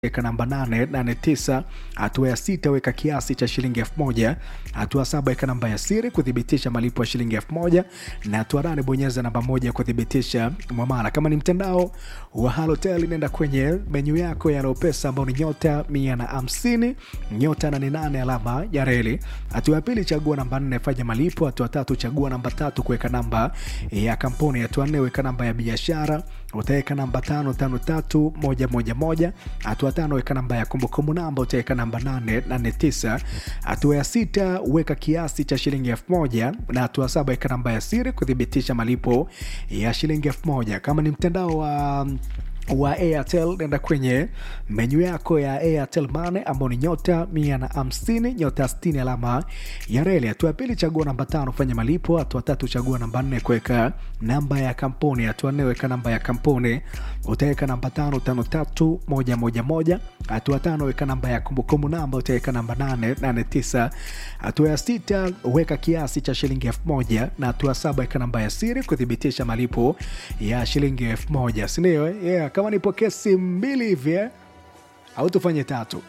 weka namba 889 hatua ya sita weka kiasi cha shilingi elfu moja hatua saba weka namba ya siri kuthibitisha malipo ya shilingi elfu moja na hatua nane bonyeza namba moja kuthibitisha mwamala kama ni mtandao wa halotel nenda kwenye menyu yako ya lopesa ambao ni nyota mia na hamsini nyota nane nane alama ya reli hatua ya pili chagua namba nne fanya malipo hatua tatu chagua namba tatu kuweka namba ya kampuni hatua nne weka namba ya biashara utaweka namba tano tano tatu moja moja moja hatua tano weka namba ya kumbukumbu namba utaweka namba nane nane tisa hatua ya sita weka kiasi cha shilingi elfu moja na hatua saba weka namba ya siri kuthibitisha malipo ya shilingi elfu moja kama ni mtandao wa wa airtel nenda kwenye menyu yako ya airtel mane ambao ni nyota mia na hamsini nyota stini alama ya reli hatua ya pili chagua namba tano fanya malipo hatua tatu chagua namba nne kuweka namba ya kampuni hatua nne weka namba ya kampuni utaweka namba tano tano tatu moja moja moja hatua tano weka namba ya kumbukumbu namba utaweka namba nane nane tisa hatua ya sita weka kiasi cha shilingi elfu moja na hatua saba weka namba ya siri kuthibitisha malipo ya shilingi elfu moja sindio eh? yeah, kama nipo kesi mbili hivi eh? au tufanye tatu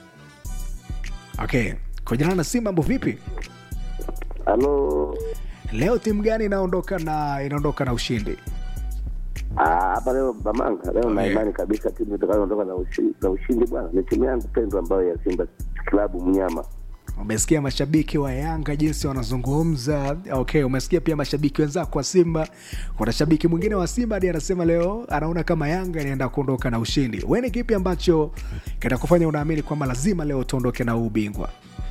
okay kujana na simu mambo vipi Halo. leo timu gani inaondoka na inaondoka na ushindi Ah, hapa leo Bamanga leo na Yeah. imani kabisa timu itakayoondoka na ushindi, na ushindi bwana ni timu yangu pendwa ambayo ya Simba Klabu Mnyama. umesikia mashabiki wa yanga jinsi wanazungumza okay umesikia pia mashabiki wenzako wa simba kuna shabiki mwingine wa simba hadi anasema leo anaona kama yanga inaenda kuondoka na ushindi we ni kipi ambacho kitakufanya unaamini kwamba lazima leo tuondoke na huu ubingwa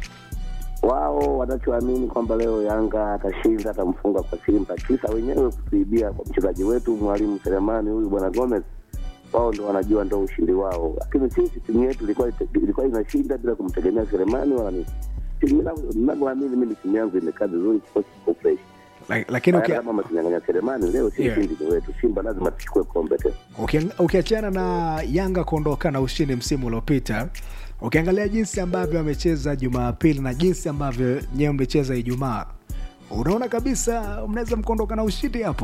Wao wanachoamini kwamba leo Yanga atashinda atamfunga kwa Simba, kisa wenyewe kutuibia kwa mchezaji wetu mwalimu Selemani huyu bwana Gomez. Wao ndo wanajua ndo ushindi wao, lakini sisi timu yetu ilikuwa ilikuwa inashinda bila kumtegemea Selemani wala nini. Timu yangu- ninavyoamini mimi timu yangu imekaa vizuri, kikosi kiko fresh. La- lakini Hata uki- kama wametunyang'anya Selemani leo, si Yeah. ushindi ni wetu. Simba lazima tuchukue kombe tena. uki- ukiachana na yanga kuondoka na ushindi msimu uliopita ukiangalia jinsi ambavyo amecheza jumapili na jinsi ambavyo nyewe mlicheza ijumaa unaona kabisa mnaweza mkaondoka na ushindi hapo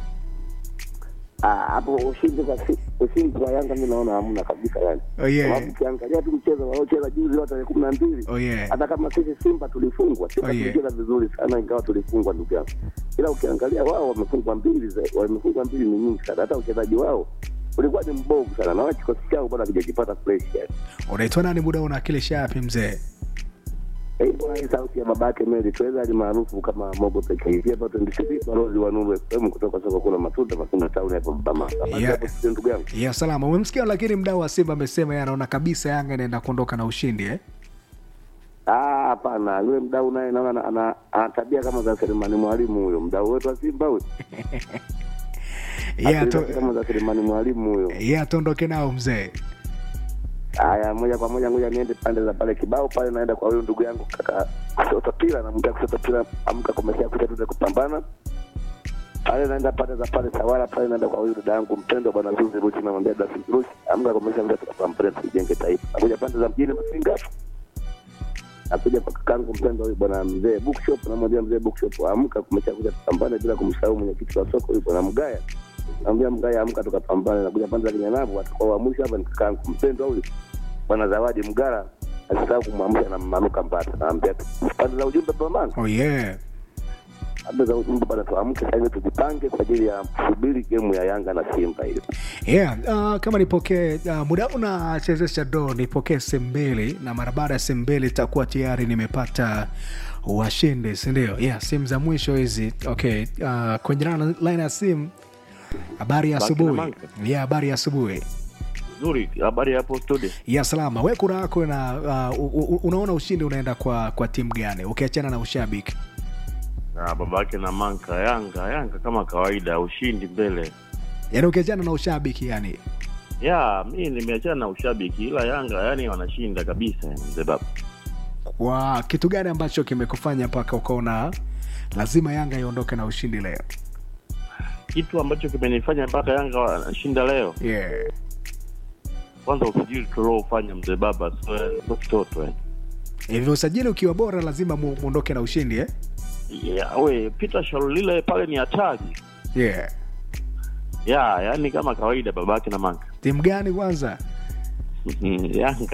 Ah, hapo ushindi kwa si- ushindi kwa Yanga mi naona hamna kabisa yani. Oh, yeah. Sababu ukiangalia tu mchezo waliocheza juzi wa tarehe kumi na mbili Oh, yeah. hata kama sisi Simba tulifungwa, Simba Oh, yeah. tulicheza vizuri sana, ingawa tulifungwa ndugu yangu, ila ukiangalia wao wamefungwa mbili, za- wamefungwa mbili ni nyingi sana, hata uchezaji wao ulikuwa ni mbovu sana, na wao kikosi chao bado hakijajipata fresh yani. unaitwa nani muda unawakilisha yapi mzee Eh, bwana, hii sauti ya babake Meli tuweza ali maarufu kama Mogo pekee hivi hapa 26 balozi wa Nuru FM kutoka soko kuna matunda matunda town hapo Bamanga. Basi Yeah. hapo sisi ndugu yangu. ya salama umemsikia lakini mdau wa simba amesema yeye anaona kabisa yanga inaenda kuondoka na ushindi eh? Ah, hapana, yule mdau naye naona ana- ana ana tabia kama za Selemani Mwalimu huyo, mdau wetu wa Simba huyo. Yeye Tabia ato- kama za Selemani Mwalimu huyo. yeye atondoke nao mzee Haya, moja kwa moja ngoja niende pande za pale kibao pale, naenda kwa huyo ndugu yangu kaka Kusota Pila, namwambia Kusota Pila, amka kumesha kuja tuze kupambana pale, naenda pande za pale Sawala pale, naenda kwa huyu dada yangu mpendwa bwana Zuzi Ruchi, namwambia Dasi Ruchi, amka kumesha kuja tukapambane, tujenge taifa. Nakuja pande za mjini Mafinga nakuja kwa kakangu mpendwa huyu bwana mzee bookshop, namwambia mzee bookshop, amka kumesha kuja tupambane, bila kumsahau mwenyekiti wa soko huyu bwana Mgaya naambia Mgaya amka tukapambane. Nakuja pande za Kinyanavu, atakuwa wa mwisho hapa ni kakangu mpendwa huyu bwana Zawadi Mgara, asisahau kumwamsha na Manuka Mbata. Naambia pande za ujumbe Bamanga, oh yeah pande za ujumbe bwana, tuamke sasa hivi tujipange kwa ajili ya kusubiri gemu ya Yanga na Simba hiyo. yeah uh, kama nipokee uh, muda huu nachezesha do nipokee sehemu mbili na mara baada ya sehemu mbili itakuwa tayari nimepata washindi sindio yeah simu za mwisho hizi okay uh, kwenye na line ya simu habari ya Baki na asubuhi Manka. yeah habari ya asubuhi Nzuri, habari hapo studio. ya salama we kura yako na uh, u- u- unaona ushindi unaenda kwa kwa timu gani ukiachana na ushabiki Na babake na Manka, Yanga, Yanga kama kawaida, ushindi mbele. yaani ukiachana na ushabiki yani Ya, mi nimeachana na ushabiki, ila Yanga yani wanashinda kabisa, yani mzee baba. kwa kitu gani ambacho kimekufanya mpaka ukaona lazima yanga iondoke na ushindi leo Kitu ambacho kimenifanya mpaka Yanga wanashinda leo, yeah. kwanza usajili tuliofanya mzee baba, sio sio kitoto yani. hivyo usajili ukiwa bora lazima mu- muondoke na ushindi eh? Ya, we Peter Shalulile pale ni hatari. yeah. Ya, yani kama kawaida babake na Manka. timu gani kwanza Mhm, Yanga